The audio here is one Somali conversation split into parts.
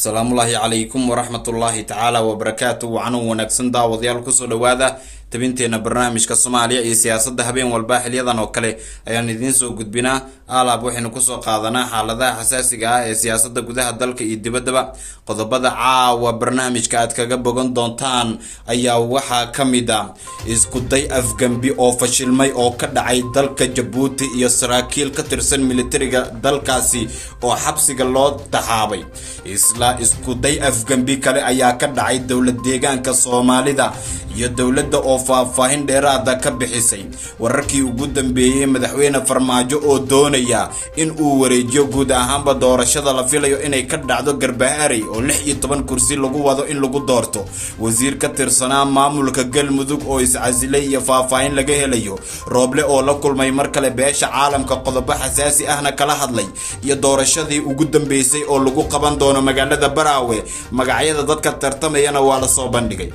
asalaamullaahi calaykum waraxmatullaahi tacaala wabarakaatu wacanuu wanaagsan daawadayaal kusoo dhawaada tabinteena barnaamijka soomaaliya iyo siyaasadda habeen walba xiliyadan oo kale ayaan idiin soo gudbinaa alaab waxaynu kusoo qaadanaa xaaladaha xasaasiga ah ee siyaasadda gudaha dalka iyo dibaddaba qodobada caawa barnaamijka aad kaga bogan doontaan ayaa waxaa ka mid a iskuday afgembi oo fashilmay oo ka dhacay dalka jabuuti iyo saraakiil ka tirsan militariga dalkaasi oo xabsiga loo taxaabay isla iskuday afgembi kale ayaa ka dhacay dowlad deegaanka soomaalida iyo dowladda oo faahfaahin dheeraada ka bixisay wararkii ugu dambeeyey madaxweyne farmaajo oo doonaya in uu wareejiyo guud ahaanba doorashada la filayo inay ka dhacdo garbaharey oo lix iyo toban kursi lagu wado in lagu doorto wasiir ka tirsanaa maamulka galmudug oo iscasilay iyo faahfaahin laga helayo rooble oo la kulmay mar kale beesha caalamka qodobo xasaasi ahna kala hadlay iyo doorashadii ugu dambeysay oo lagu qaban doono magaalada baraawe magacyada dadka tartamayana waa lasoo bandhigay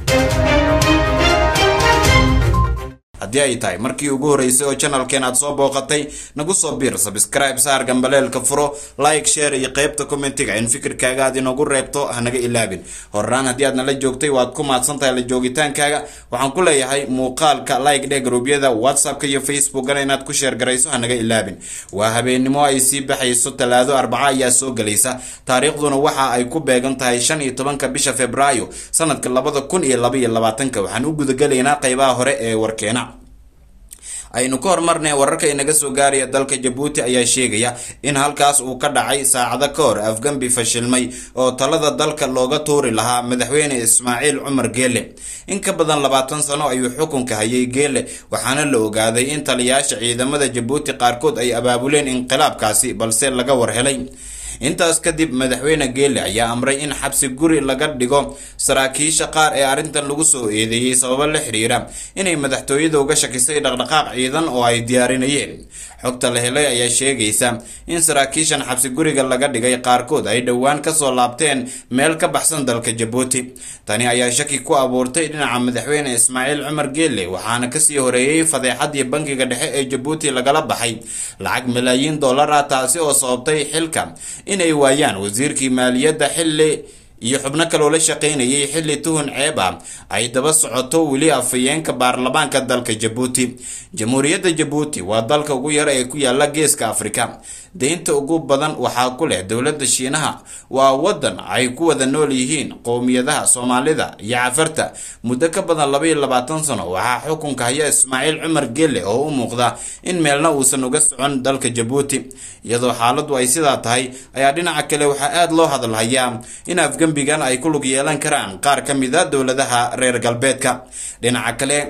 haddii ay tahay markii ugu horreysay oo janalkeen aad soo booqatay nagu soo biir sabscribe saar gambaleelka furo like share iyo qeybta commentiga in fikirkaaga aad inoogu reebto hanaga ilaabin horraan haddii aad nala joogtay waad ku mahadsan tahay la joogitaankaaga waxaan ku leeyahay muuqaalka like dheh garuubyada whatsappka iyo facebookana inaad ku sheer garayso hanaga ilaabin waa habeennimo ay sii baxayso talaado arbaca ayaa soo gelaysa taariikhduna waxa ay ku beegan tahay shan iyo tobanka bisha februaayo sanadka labada kun iyo laba iyo labaatanka waxaan u gudagelaynaa qeybaha hore ee warkeena aynu ka hormarnay wararka inaga soo gaaraya dalka jabuuti ayaa sheegaya in halkaas uu ka dhacay saacado ka hor afgambi fashilmay oo talada dalka looga tuuri lahaa madaxweyne ismaaciil cumar geele in ka badan labaatan sano ayuu xukunka hayay geele waxaana la ogaaday in taliyaasha ciidamada jabuuti qaarkood ay abaabuleen inqilaabkaasi balse laga warhelay intaas kadib madaxweyne geele ayaa amray in xabsi guri laga dhigo saraakiisha qaar ee arrintan lagu soo eedeeyey sababo la xiriira inay madaxtooyada uga shakisay dhaqdhaqaaq ciidan oo ay diyaarinayeen xogta la helay ayaa sheegaysa in saraakiishan xabsi guriga laga dhigay qaarkood ay dhowaan kasoo laabteen meel ka baxsan dalka jabuuti tani ayaa shaki ku abuurtay dhinaca madaxweyne ismaaciil cumar geele waxaana kasii horeeyey fadeexadii bankiga dhexe ee jabuuti lagala baxay lacag malaayiin dollar ah taasi oo sababtay xilka inay waayaan wasiirkii maaliyadda xilli iyo xubno kaloo la shaqaynayay xilli tuhun ceeb ah ay daba socoto weli afhayeenka baarlamaanka dalka jabuuti jamhuuriyadda jabuuti waa dalka ugu yar ee ku yaala geeska afrika deynta ugu badan waxaa ku leh dowladda shiinaha waa waddan ay ku wada nool yihiin qowmiyadaha soomaalida iyo cafarta muddo ka badan laba iyo labaatan sano waxaa xukunka haya ismaaciil cumar geele oo u muuqda in meelna uusan uga socon dalka jabuuti iyadoo xaaladdu ay sidaa tahay ayaa dhinaca kale waxaa aada loo hadalhayaa in afgembigan ay ku lug yeelan karaan qaar ka mid a dowladaha reer galbeedka dhinaca kale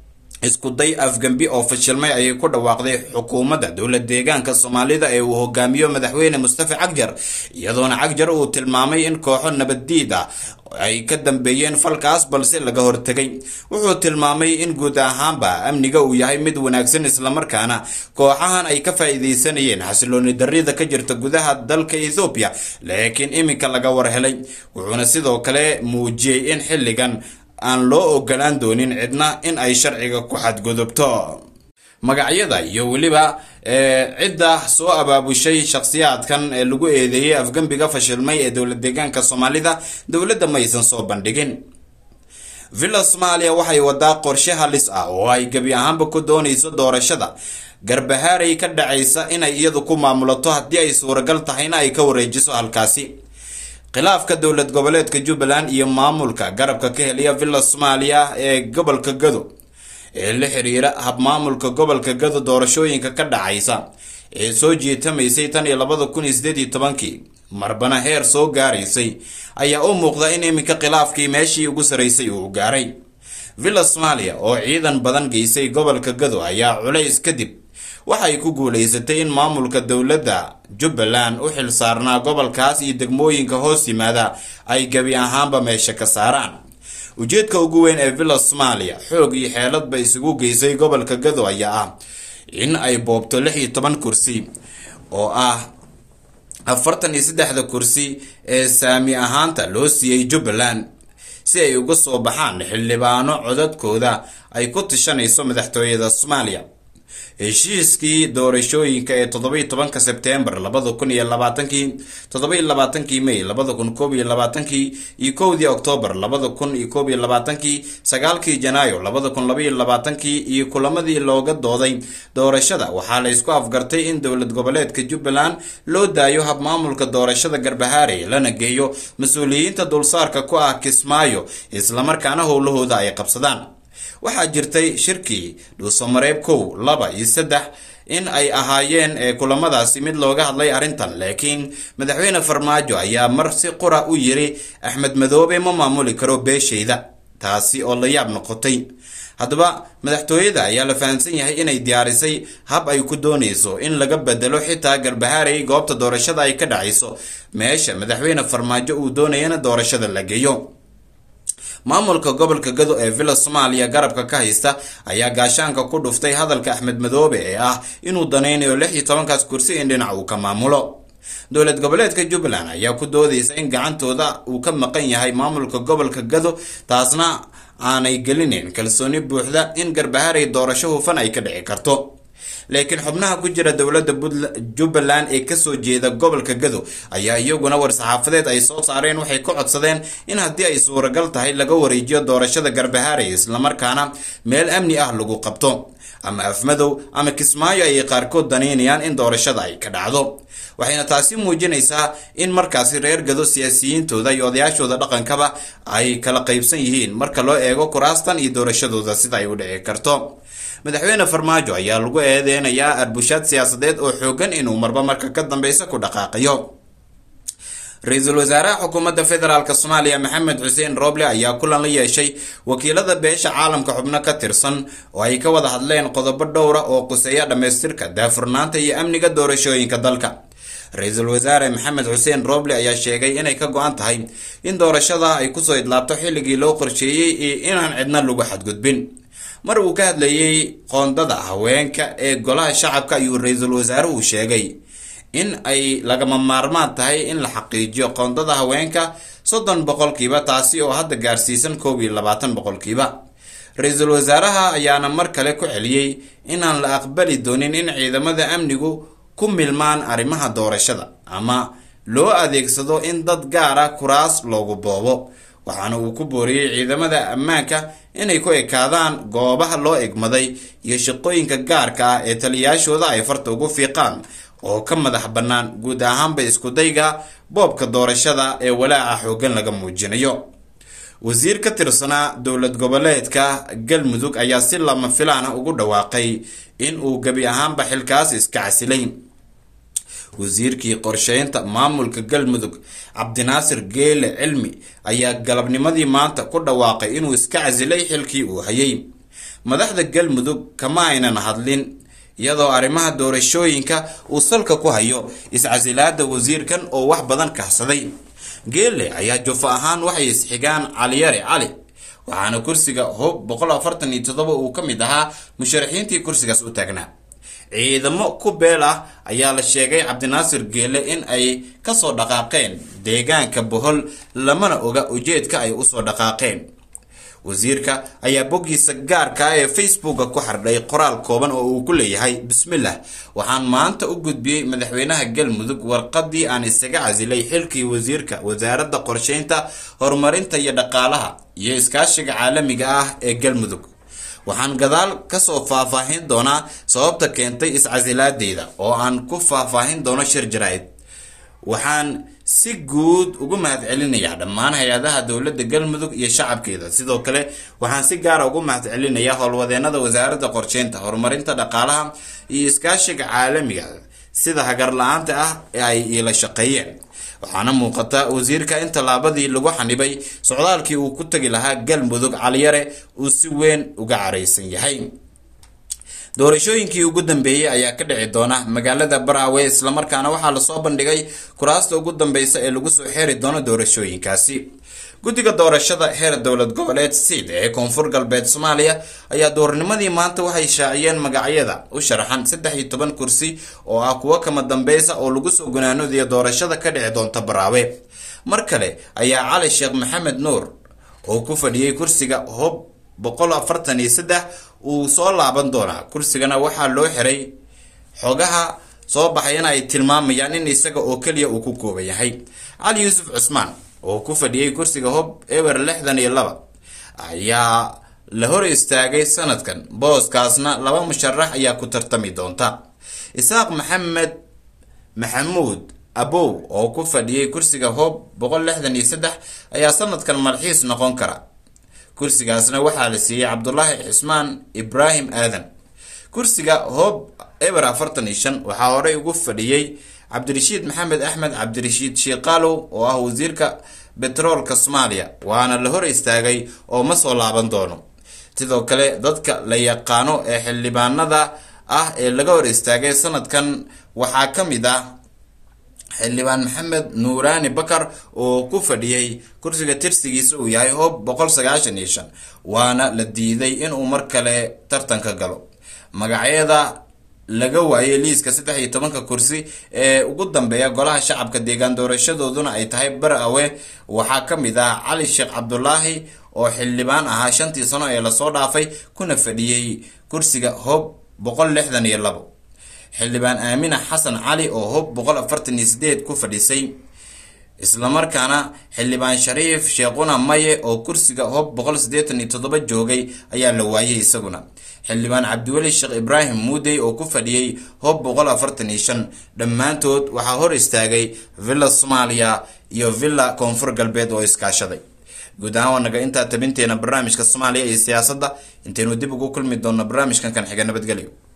iskuday afgembi oo fashilmay ayay ku dhawaaqday xukuumadda dowlad deegaanka soomaalida ee uu hogaamiyo madaxweyne mustafa cagjar iyadoona cagjar uu tilmaamay in kooxo nabaddiid ah ay ka dambeeyeen falkaas balse laga hortegay wuxuu tilmaamay in guud ahaanba amniga uu yahay mid wanaagsan islamarkaana kooxahan ay ka faa'iidaysanayeen xasilooni darrida ka jirta gudaha dalka ethoobiya laakiin iminka laga warhelay wuxuuna sidoo kale muujiyey in xilligan aan loo ogolaan doonin cidna in ay sharciga ku xadgudubto magacyada iyo weliba cidda soo abaabushay shakhsiyaadkan ee lagu eedeeyey afgembiga fashilmay ee dowlad deegaanka soomaalida dowladda maysan soo bandhigin villa soomaaliya waxay wadaa qorshe halis ah oo ay gebi ahaanba ku doonayso doorashada garbahaarey ka dhacaysa inay iyadu ku maamulato haddii ay suuragal tahayna ay ka wareejiso halkaasi khilaafka dowlad goboleedka jubbaland iyo maamulka garabka ka heliya villa soomaaliya ee gobolka gado ee la xiriira habmaamulka gobolka gado doorashooyinka ka dhacaysa ee soo jiitamaysay tan iyo labada kun iyo sideed iyo tobankii marbana heer soo gaaraysay ayaa u muuqda in iminka khilaafkii meeshii ugu saraysay uu gaaray villa soomaaliya oo ciidan badan geysay gobolka gado ayaa culays kadib waxay ku guulaysatay in maamulka dowladda jubbaland u xil saarnaa gobolkaas iyo degmooyinka hoos yimaada ay gebi ahaanba meesha ka saaraan ujeedka ugu weyn ee villa soomaaliya xoog iyo xeeladba isugu geysay gobolka gado ayaa ah in ay boobto lix iyo toban kursi oo ah afartan iyo saddexda kursi ee saami ahaanta loo siiyey jubbaland si ay uga soo baxaan xildhibaano codadkooda ay ku tishanayso madaxtooyada soomaaliya heshiiskii doorashooyinka ee toddoba iyo tobanka sebtembar labada kun iyo labaatankii toddoba iyo labaatankii may labada kun koob iyo labaatankii iyo kowdii oktoobar labada kun iyo koob iyo labaatankii sagaalkii janaayo labada kun laba iyo labaatankii iyo kulamadii looga dooday doorashada waxaa la isku afgartay in dowlad goboleedka jubbaland loo daayo habmaamulka doorashada garbahaare lana geeyo mas-uuliyiinta dulsaarka ku ah kismaayo islamarkaana howlahooda ay qabsadaan waxaa jirtay shirkii dhuusamareeb kow laba iyo saddex in ay ahaayeen ee kulamadaasi mid looga hadlay arrintan laakiin madaxweyne farmaajo ayaa mar si qura u yiri axmed madoobe ma maamuli karo beeshayda taasi oo la yaab noqotay haddaba madaxtooyada ayaa la fahamsan yahay inay diyaarisay hab ay ku doonayso in laga bedelo xitaa garbahaarey goobta doorashada ay ka dhacayso meesha madaxweyne farmaajo uu doonayana doorashada la geeyo maamulka gobolka gado ee villa soomaaliya garabka ka haysta ayaa gaashaanka ku dhuftay hadalka axmed madoobe ee ah inuu danaynayo lix iyo tobankaas kursi in dhinac uu ka maamulo dowlad goboleedka jubbaland ayaa ku doodaysa in gacantooda uu ka maqan yahay maamulka gobolka gado taasna aanay gelinayn kalsooni buuxda in garbaharay doorasho hufan ay ka dhici karto laakiin xubnaha ku jira dowladda jubbaland ee kasoo jeeda gobolka gado ayaa iyaguna war-saxaafadeed ay soo saareen waxay ka codsadeen in haddii ay suuragal tahay laga wareejiyo doorashada garbahaarey islamarkaana meel amni ah lagu qabto ama afmadow ama kismaayo ayay qaarkood danaynayaan in doorashada ay ka dhacdo waxayna taasi muujinaysaa in markaasi reer gado siyaasiyiintooda iyo odayaashooda dhaqankaba ay kala qaybsan yihiin marka loo eego kuraastan iyo doorashadooda sida ay u dhici karto madaxweyne farmaajo ayaa lagu eedeynayaa arbushaad siyaasadeed oo xoogan inuu marba marka ka dambeysa ku dhaqaaqayo ra-iisul wasaaraha xukuumadda federaalk soomaaliya maxamed xuseen roble ayaa kulan la yeeshay wakiilada beesha caalamka xubno ka tirsan oo ay ka wada hadleen qodobo dhowra oo quseeya dhammaystirka daafurnaanta iyo amniga doorashooyinka dalka ra-iisul wasaare maxamed xuseen roble ayaa sheegay inay ka go-an tahay in doorashada ay kusoo idlaabto xilligii loo qorsheeyey iyo inaan cidna lagu xadgudbin mar uu ka hadlayey qoondada haweenka ee golaha shacabka ayuu ra-iisul wasaaruhu sheegay in ay lagama maarmaan tahay in la xaqiijiyo qoondada haweenka soddon boqolkiiba taasi oo hadda gaarsiisan koob iyo labaatan boqolkiiba ra-iisul wasaaraha ayaana mar kale ku celiyey inaan la aqbali doonin in ciidamada amnigu ku milmaan arrimaha doorashada ama loo adeegsado in dad gaara kuraas loogu boobo waxaana uu ku booriyey ciidamada ammaanka inay ku ekaadaan goobaha loo egmaday iyo shaqooyinka gaarka ah ee taliyayaashooda ay farta ugu fiiqaan oo ka madax bannaan guud ahaanba iskudayga boobka doorashada ee walaaca xooggan laga muujinayo wasiir ka tirsanaa dowlad goboleedka galmudug ayaa si lama filaana ugu dhawaaqay in uu gebi ahaanba xilkaas iska casilay wasiirkii qorsheynta maamulka galmudug cabdinaasir geele cilmi ayaa galabnimadii maanta ku dhawaaqay inuu iska casilay xilkii uu hayay madaxda galmudug kama aynan hadlin iyadoo arrimaha doorashooyinka uu salka ku hayo iscasilaada wasiirkan oo wax badan kahsaday geele ayaa jufo ahaan waxay isxigaan caliyare cali waxaana kursiga hub boqol afartan iyo toddoba uu ka mid ahaa musharaxiintii kursigaas u taagnaa ciidamo ku beel ah ayaa la sheegay cabdinaasir geele in ay kasoo dhaqaaqeen deegaanka bohol lamana oga ujeedka ay usoo dhaqaaqeen wasiirka ayaa boggiisa gaarka ah ee facebooka ku xardhay qoraal kooban oo uu ku leeyahay bismillah waxaan maanta u gudbiyey madaxweynaha galmudug warqadii aan isaga casilay xilkii wasiirka wasaaradda qorsheynta horumarinta iyo dhaqaalaha iyo iskaashiga caalamiga ah ee galmudug waxaan gadaal kasoo faahfaahin doonaa sababta keentay iscasilaadeyda oo aan ku faahfaahin doono shir jaraa'id waxaan si guud ugu mahadcelinayaa dhammaan hay-adaha dowladda galmudug iyo shacabkeeda sidoo kale waxaan si gaara ugu mahadcelinayaa howlwadeenada wasaaradda qorsheynta horumarinta dhaqaalaha iyo iskaashiga caalamiga sida hagar la-aanta ah ee ay iila shaqeeyeen waxaana muuqata wasiirka in tallaabadii lagu xanibay socdaalkii uu ku tagi lahaa galmudug caliyare uu si weyn uga caraysan yahay doorashooyinkii ugu dambeeyey ayaa ka dhici doona magaalada baraawe islamarkaana waxaa lasoo bandhigay kuraasta ugu dambeysa ee lagu soo xeeri doono doorashooyinkaasi guddiga doorashada heer dowlad goboleed siid ee koonfur galbeed soomaaliya ayaa doornimadii maanta waxay shaaciyeen magacyada u sharaxan saddex iyo toban kursi oo ah kuwo kama dambeysa oo lagu soo gunaanodiya doorashada ka dhici doonta baraawe mar kale ayaa cali sheekh maxamed nuur oo ku fadhiyey kursiga hob boqol afartan iyo saddex uu soo laaban doonaa kursigana waxaa loo xiray xogaha soo baxayana ay tilmaamayaan in isaga oo keliya uu ku kooban yahay cali yuusuf cusmaan oo ku fadhiyey kursiga hob ewer lixdan iyo laba ayaa la hor istaagay sanadkan booskaasna laba musharax ayaa ku tartami doonta isaaq maxamed maxamuud abow oo ku fadhiyey kursiga hob boqol lixdan iyo saddex ayaa sanadkan malxiis noqon kara kursigaasna waxaa la siiyey cabdulaahi cismaan ibraahim aadan kursiga hob eber afartan iyo shan waxaa horey ugu fadhiyey cabdirashiid maxamed axmed cabdirashiid shiiqaalow oo ah wasiirka betroolka soomaaliya waana la hor istaagay oo ma soo laaban doono sidoo kale dadka la yaqaano ee xildhibaanada ah ee laga hor istaagay sanadkan waxaa ka mid ah xildhibaan maxamed nuuraani bakar oo ku fadhiyey kursiga tirsigiisa uu yahay hob boqol sagaashan iyo shan waana la diiday inuu mar kale tartanka galo magacyada laga waayay liiska saddex iyo tobanka kursi ee ugu dambeeya golaha shacabka deegaan doorashadooduna ay tahay bar-awe waxaa ka mid ah cali sheekh cabdulaahi oo xildhibaan ahaa shantii sano ee lasoo dhaafay kuna fadhiyey kursiga hob boqol lixdan iyo labo xildhibaan aamina xasan cali oo hob boqol afartan iyo sideed ku fadhisay islamarkaana xildhibaan shariif sheekhuna maye oo kursiga hob boqol siddeetan iyo toddoba joogay ayaa la waayay isaguna xildhibaan cabdiweli sheekh ibraahim muudey oo ku fadhiyey hob boqol afartan iyo shan dhammaantood waxaa hor istaagay villa soomaaliya iyo villa koonfur galbeed oo iskaashaday guud ahaan waa naga intaa tabinteena barnaamijka soomaaliya iyo siyaasadda intaynu dib ugu kulmi doonno barnaamijkan kan xiga nabadgelyo